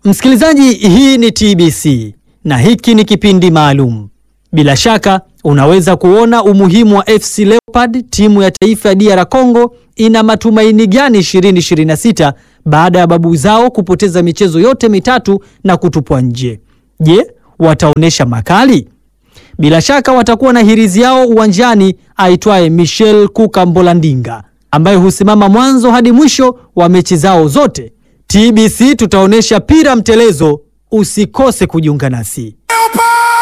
Msikilizaji, hii ni TBC na hiki ni kipindi maalum. Bila shaka unaweza kuona umuhimu wa FC Leopard, timu ya taifa ya DR Congo ina matumaini gani 2026 baada ya babu zao kupoteza michezo yote mitatu na kutupwa nje. Je, wataonyesha makali? Bila shaka watakuwa na hirizi yao uwanjani aitwaye Michel Kuka Mbolandinga ambaye husimama mwanzo hadi mwisho wa mechi zao zote. TBC tutaonyesha pira mtelezo, usikose kujiunga nasi.